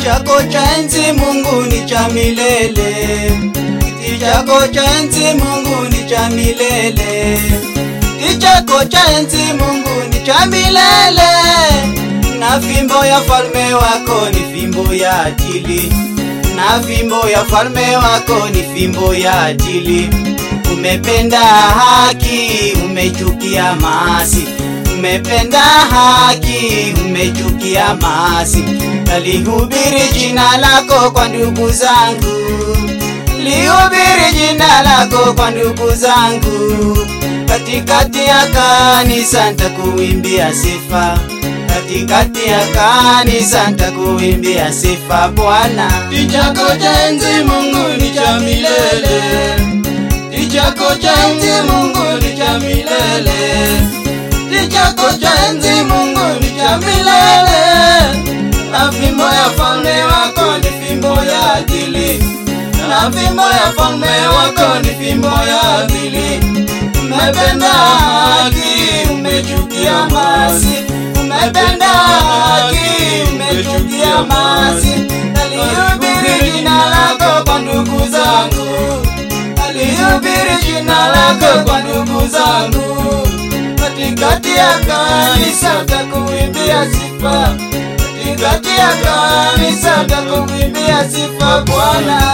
chako cha enzi Mungu ni cha milele, kiti chako cha enzi Mungu ni cha milele, kiti chako cha enzi Mungu ni cha milele, na fimbo ya falme wako ni fimbo ya ajili, na fimbo ya falme wako ni fimbo ya ajili. Umependa haki, umechukia maasi umependa haki, umechukia maasi. Nalihubiri jina lako kwa ndugu zangu, lihubiri jina lako kwa ndugu zangu. Katikati ya kanisa nitakuimbia sifa, katikati ya kanisa nitakuimbia sifa Bwana. Kichako cha enzi Mungu ni cha milele, Kichako cha enzi Mungu ni cha milele chako cha enzi Mungu ni cha milele, na fimbo ya falme wako ni fimbo ya adili, na fimbo ya falme wako ni fimbo ya adili. Umependa haki, umechukia maasi, umependa haki, umechukia maasi. Nalihubiri jina lako kwa ndugu zangu, nalihubiri jina lako kwa ndugu zangu katikati ya kanisa takuimbia sifa, katikati ya kanisa takuimbia sifa Bwana.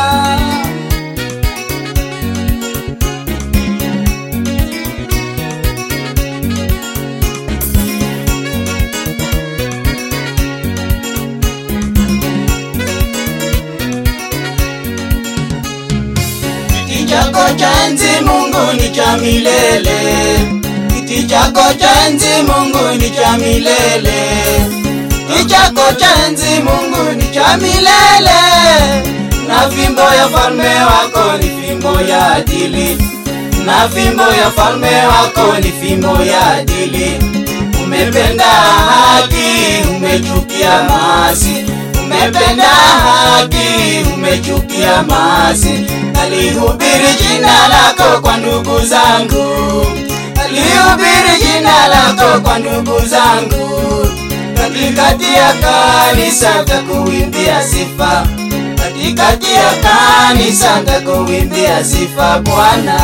Kiti chako cha enzi Mungu ni cha milele kiti chako cha enzi Mungu ni cha milele, kiti chako cha enzi Mungu ni cha milele, na fimbo ya falme wako ni fimbo ya adili, na fimbo ya falme wako ni fimbo ya adili. Umependa haki, umechukia maasi, umependa haki, umechukia maasi. Nalihubiri jina lako kwa ndugu zangu lihubiri jina lako kwa ndugu zangu, katikati ya kanisa takuimbia sifa, katikati ya kanisa takuimbia sifa Bwana.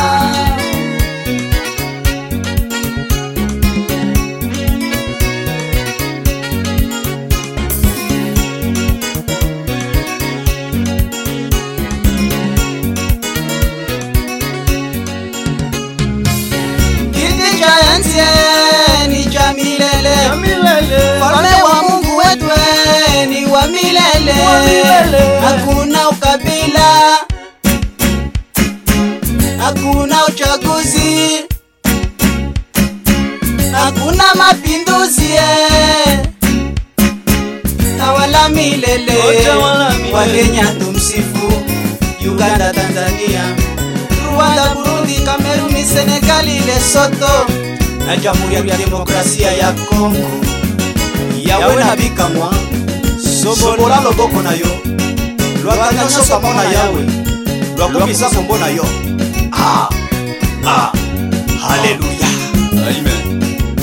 Kiti cha enzi ni cha milele, falme wa Mungu wetu ni wa milele, hakuna ukabila, hakuna uchaguzi, hakuna mapinduzi, tawala milele, Wakenya tumsifu, Uganda, Tanzania Rwanda, Burundi, Kameruni, Senegali, Lesotho na Jamhuri ya Demokrasia ya Kongo. Yawe na bikamwa sobola loboko na yo lwakanya nyonso pamo na yawe lwakumisa kombo na yo ah, ah, haleluya Amen.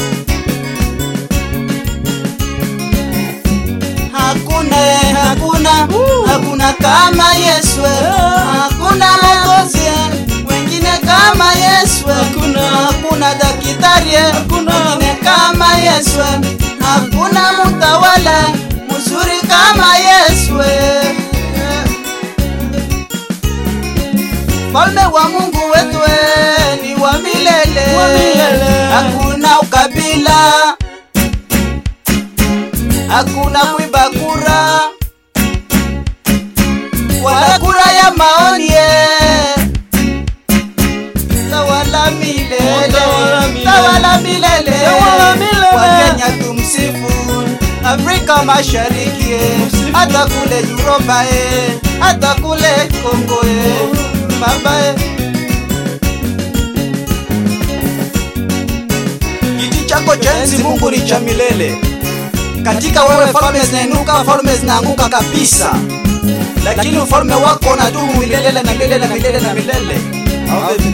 hakuna hakuna hakuna kama Yesu hakuna mwokozi wengine kama Yesu Hakuna. hakuna daktari Hakuna. wengine kama Yesu hakuna mtawala mzuri kama Yesu Falme wa Mungu wetu ni wa milele, Wa milele. hakuna ukabila hakuna kuiba kura wala kura ya maoni eh. tawala milele Tawala milele. tawala milele Tawala milele. Wakenya tumsifu Afrika Mashariki eh. Tumsifu. hata kule Europa eh. hata kule Kongo eh. baba eh. Kiti chako cha enzi Mungu ni cha milele katika wewe falme zinainuka, falme zinaanguka kabisa, lakini ufalme wako unadumu milele na milele na milele na milele. Ave